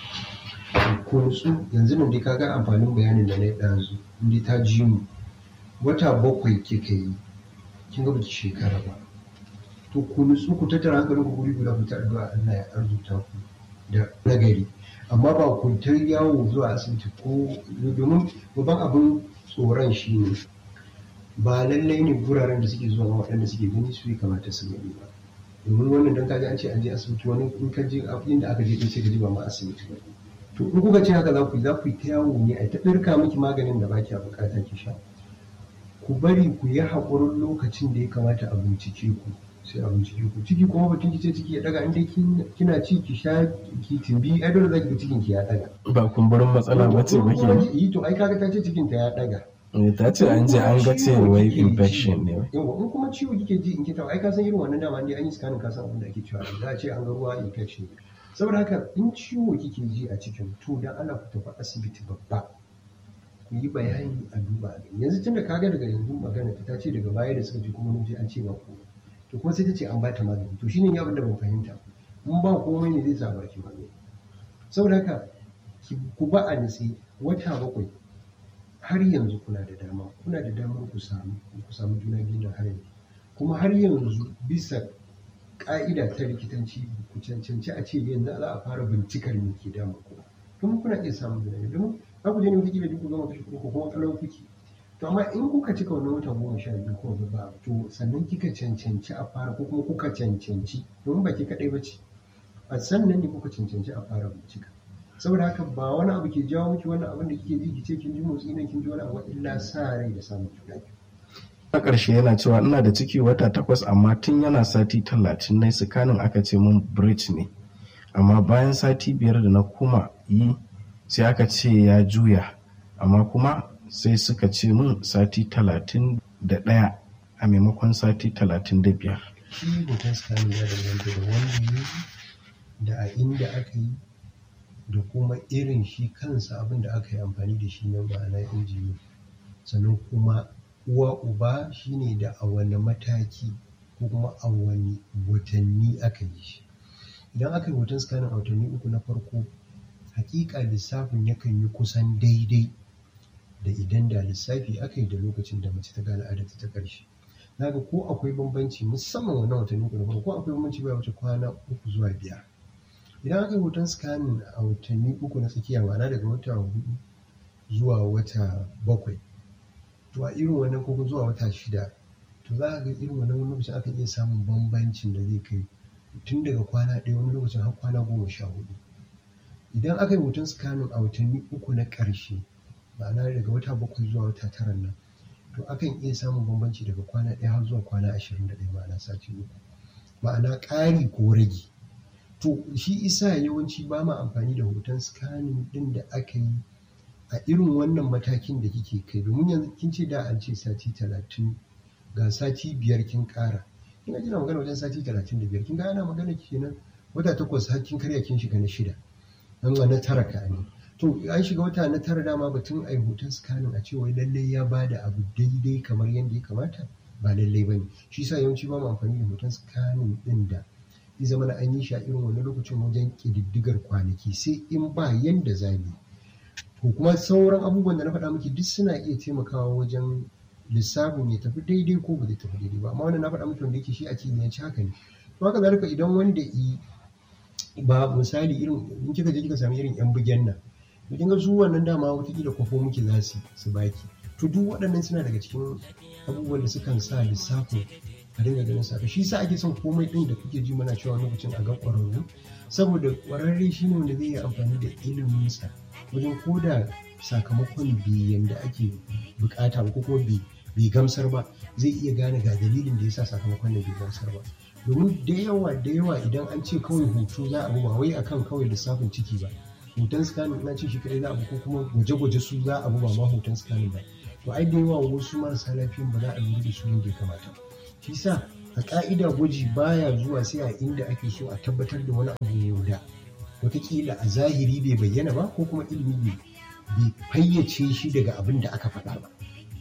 ku nutsu yanzu nan dai kaga amfanin bayanin da na yi ɗazu in dai ta ji mu wata bakwai kika yi kin ga baki shekara ba to ku nutsu ku tattara hankalin ku guri guda ku ta addu'a Allah ya arzuta ku da nagari amma ba ku ta yawo zuwa asibiti ko domin babban abin tsoron shi ne ba lallai ne guraren da suke zuwa waɗanda suke gani su yi kamata su gani ba domin wannan dan kaji an ce an je asibiti wani in ka je inda aka je sai ka ji ba ma asibiti ba to in kuka ce haka za ku yi za ku yi ta yawo ne a ta ɗirka miki maganin da ba ki bukata ki sha ku bari ku yi haƙurin lokacin da ya kamata a bincike ku sai a bincike ku ciki kuma batun ki ce ciki ya daga inda kina ci ki sha ki timbi ai dole zaki ga cikin ki ya daga ba kumburin matsala ba ce ba ke yi to ai kaga ta ce cikin ta ya daga ta ce an je an ga ce wai infection ne yawa in kuma ciwo kike ji in kita ai ka san irin wannan dama dai an yi scanning ka san abin da ake cewa za a ce an ga ruwa infection saboda haka in ciwo kike ji a cikin to dan ana ku tafi asibiti babba ku yi bayani a duba a gani yanzu tunda kaga daga yanzu magana ta ce daga baya da suka ji kuma mun je an ce ba ku to kuma sai ta ce an ba ta magani to shine abin da ban fahimta mun ba komai ne zai sa baki magani saboda haka ku ba a nitsi wata bakwai har yanzu kuna da dama kuna da damar ku samu ku samu juna biyu na har yanzu kuma har yanzu bisa ka'ida ta likitanci ku cancanci a ce yanzu za a fara bincikar me ke damu ku kuma kuna iya samun juna biyu domin za ku je ne wata duk ku gama kashe ko kuma kalau kuke to amma in kuka cika wannan watan goma sha biyu ko ba to sannan kika cancanci a fara ko kuma kuka cancanci domin ba ki kaɗai ba ce a sannan ne kuka cancanci a fara bincika saboda haka ba wani abu ke jawo miki wannan abin da kike ji ki ce kin ji motsi nan kin ji wani abu illa sa rai da samun juna biyu a ƙarshe yana cewa ina da ciki wata takwas amma tun yana sati talatin na sikanin aka ce mun bridge ne amma bayan sati biyar da na kuma yi sai aka ce ya juya amma kuma sai suka ce mun sati talatin da ɗaya a maimakon sati talatin da biyar shi hoton scanning ya danganta da wanda yi da a inda aka yi da kuma irin shi kansa abin da aka yi amfani da shi na ma'ana injini sannan kuma uwa uba shine da a wani mataki ko kuma a wani watanni aka yi shi idan aka yi hoton scanning a watanni uku na farko hakika lissafin yakan yi kusan daidai da idan da lissafi aka yi da lokacin da mace ta gane adata ta ƙarshe naga ko akwai bambanci musamman wannan watanni uku na farko ko akwai bambanci baya wuce kwana uku zuwa biyar idan aka yi hoton scanning a watanni uku na tsakiya ma'ana daga wata hudu zuwa wata bakwai to a irin wannan ko zuwa wata shida to za a ga irin wannan wani lokacin aka iya samun bambancin da zai kai tun daga kwana ɗaya wani lokacin har kwana goma sha hudu idan aka yi hoton scanning a watanni uku na ƙarshe ma'ana daga wata bakwai zuwa wata tara nan to akan iya samun bambanci daga kwana ɗaya har zuwa kwana ashirin da ɗaya ma'ana sati uku ma'ana ƙari ko rage to shi isa yawanci ba ma amfani da hoton scanning ɗin da aka yi a irin wannan matakin da kike kai domin yanzu kin ce da an ce sati talatin ga sati biyar kin ƙara kin kina magana wajen sati talatin da biyar kin ga ana magana kenan wata takwas har kin karya kin shiga na shida an na tara ka ne to an shiga wata na tara dama batun ai hoton scanning a ce wai lallai ya bada abu daidai kamar yadda ya kamata ba lallai bane shi yasa yawanci ba mu amfani da hoton scanning din da ya zama na an yi shi a irin wani lokacin wajen ƙididdigar kwanaki sai in ba yanda za mu ko kuma sauran abubuwan da na faɗa miki duk suna iya taimakawa wajen lissafin ya tafi daidai ko ba zai tafi daidai ba amma wannan na faɗa miki wanda yake shi a kimiyyanci haka ne to haka zalika idan wanda i ba misali irin in kika je kika sami irin yan bugen nan to kin ga su wannan dama watakila kwafo muke za su su baki to duk waɗannan suna daga cikin abubuwan da sukan sa lissafin a dinga ganin sa shi sa ake son komai ɗin da kuke ji mana cewa lokacin a ga ƙwararru saboda ƙwararre shi ne wanda zai yi amfani da iliminsa wajen koda sakamakon bi yanda ake bukata ko kuma bai gamsar ba zai iya gane ga dalilin da yasa sakamakon nan bai gamsar ba domin da yawa da yawa idan an ce kawai hoto za a ba wai akan kawai lissafin ciki ba hoton scanning ina ce shi kadai za a ko kuma gwaje-gwaje su za a ba ma hoton scanning ba to ai da yawa wasu marasa lafiyan ba za a lura da su yadda ya kamata shi sa a ka'ida gwaji baya zuwa sai a inda ake so a tabbatar da wani abu yau da wataƙila a zahiri bai bayyana ba ko kuma ilimi bai fayyace shi daga abin da aka faɗa ba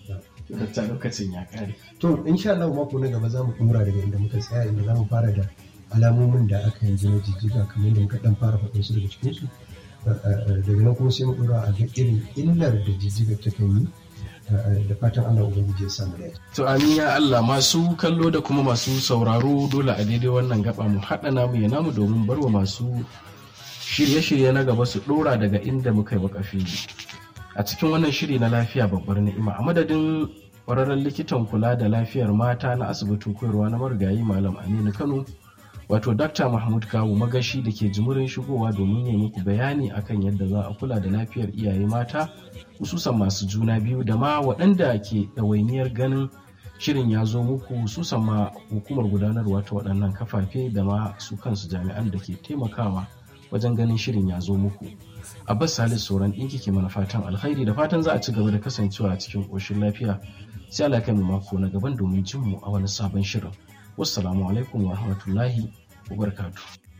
ta lokacin ya kare to insha Allah mako na gaba za mu dora daga inda muka tsaya inda za mu fara da alamomin da aka yanzu na jijjiga kamar yadda muka dan fara faɗin su daga cikin su daga nan kuma sai mu dora a ga irin illar da jijjiga ta kan yi da fatan Allah ubangiji ya samu da to amin ya Allah masu kallo da kuma masu sauraro dole a daidai wannan gaba mu haɗa namu ya namu domin barwa masu shirye-shirye na gaba su ɗora daga inda muka yi wakafi a cikin wannan shiri na lafiya babbar ni'ima a madadin ƙwararren likitan kula da lafiyar mata na asibitin koyarwa na marigayi malam aminu kano wato dr mahmud kawu magashi da ke jimurin shigowa domin yi muku bayani akan yadda za a kula da lafiyar iyaye mata hususan masu juna biyu da ma waɗanda ke ɗawainiyar ganin shirin ya zo muku hususan ma hukumar gudanarwa ta waɗannan kafafe da ma su kansu jami'an da ke taimakawa wajen ganin shirin ya zo muku abbas salis sauran ɗinki ke mana fatan alkhairi da fatan za a ci gaba da kasancewa a cikin ƙoshin lafiya sai Allah kai mu mako na gaban domin jin mu a wani sabon shirin wassalamu alaikum wa rahmatullahi wa barakatuh